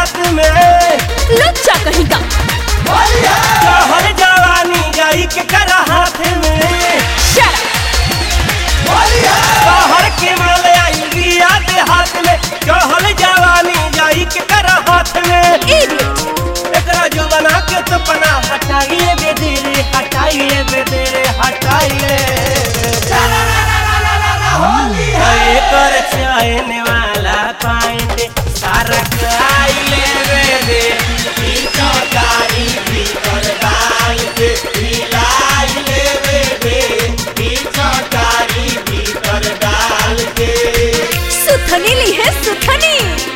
हाथ में लुच्चा कहीं का कहर जवानी जाई के कर हाथ में शट कहर के माल आई बिया दे हाथ में कहर जवानी जाई के कर हाथ में इडियट एकरा जो बना के तो पना हटाइए बेदरे हटाइए बेदरे हटाइए अरे कर चैन वाला पाइंट सारा खाइले बेदे ई चौकारी भीतर डाल के हिलाइले बेदे ई चौकारी भीतर डाल के सुथनी ली है सुथनी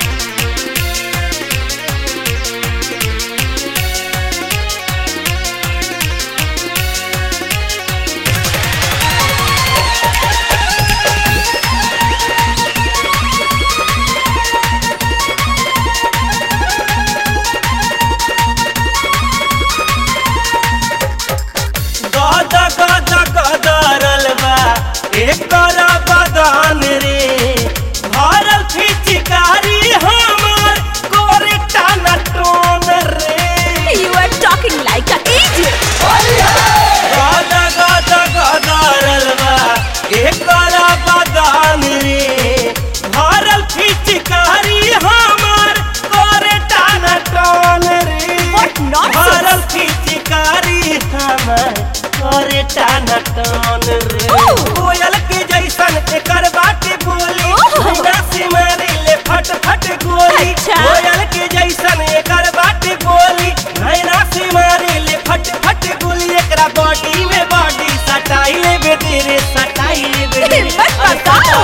गद गद गदरल बा एकर बदन रे भरल फिचकारी हमर कोरे टाना टोन रे you are talking like a idiot गद गद गदरल बा एकर बदन रे भरल फिचकारी हमर कोरे टाना टोन रे What nonsense! भरल फिचकारी हमर कोरे टाना टोन रे Oh! कोयल के जैसन एकर बाटे बोली Oh! बिना से मारे ले फट फट गोली अच्छा। कोयल के जैसन एकर बाटे बोली नैना से मारे ले फट फट गोली एकरा बॉडी में बॉडी सटाई ले बेदरे सटाई ले बेदरे हिम्मत बताओ।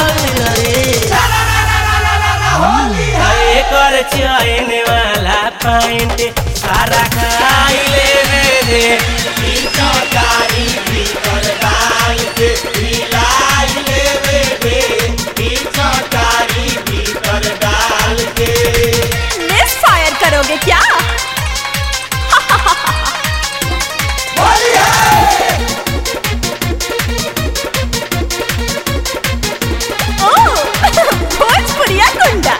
एकर चैन वाला पैंट सारा खाई ले बेदरे ई चौकारी भीतर डाल के हिलाई ले बेदरे ई चौकारी भीतर डाल के मिस फायर करोगे क्या ओह भोजपुरिया गुंडा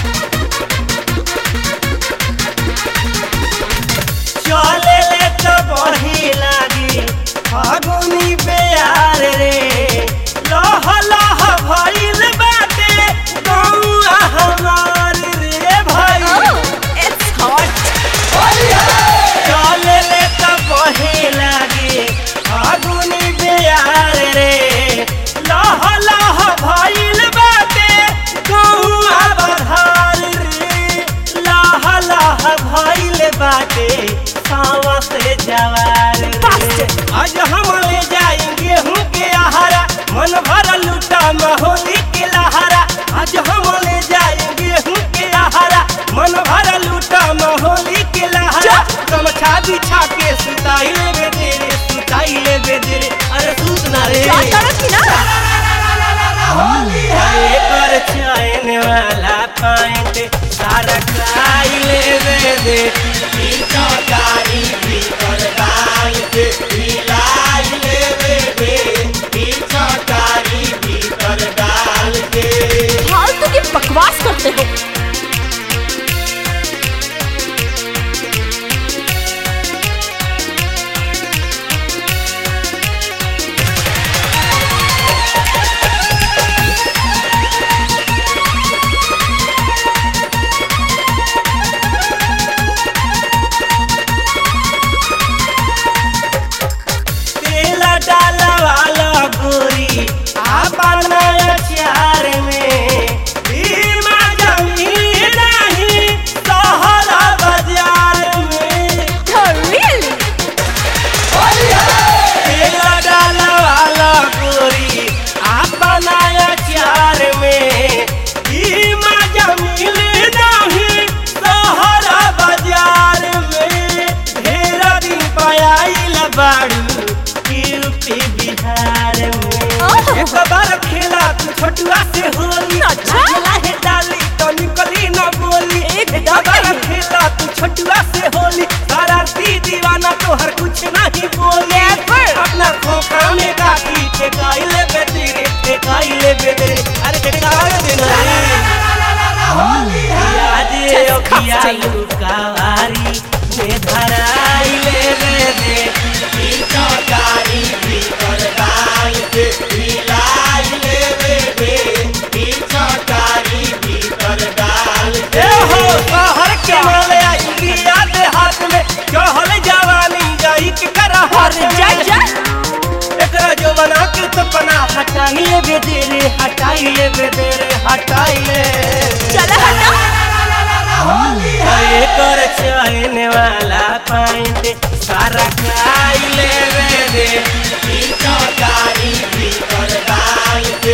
चले ले तो बही लागी फागुनी प्यार रे लह लह भइल बाटे गौआ हमार रे भाई ओह इट्स हॉट चले ले तो बही लागी फागुनी प्यार रे लह लह भइल बाटे गौआ बधार रे लह लह भइल बाटे सावा से जवार रे Bastard! आज हम ले जाएंगे हूँ के आहारा मन भर लूटा महोली के लहारा आज हम ले जाएंगे हूँ के आहारा मन भर लूटा महोली के लहारा गमछा बिछा के सुताई ले बेदरे सुताई ले बेदरे अरे सूत ना रे क्या करो कि ना अरे कर चैन वाला पैंट सारा खाई ले बेदे ई चौकारी भीतर डाल के हिलाई ले बेदे ई चौकारी भीतर डाल के फालतू की बकवास करते हो तेल डाला वाला गोरी आपन अचार में भीमा जमीन नहीं सहरा बाजार में रियली तेल डाला वाला गोरी आपन अचार में भीमा जमीन नहीं सहरा बाजार में ढेर दिन पायल बाड़ू यूपी बिहार में ओह। एक बार खेला तू छोटुआ से होली अच्छा। खेला है डाली तो निकली न बोली एकदम एक बार नहीं। खेला तू छोटुआ से होली शरारती दीवाना तो हर कुछ नहीं बोले अपना खोखा में काटी ठेकाइले बेदरे ठेकाइले बेदरे अरे ठेकाइले बेदरे याद Disgusting. अखिया हटाई ले बेदरे हटाई ले बेदरे हटाई ले चला हटा कर चहने वाला पाइंट सारा खाई ले बेदे गाड़ी भीतर डाल के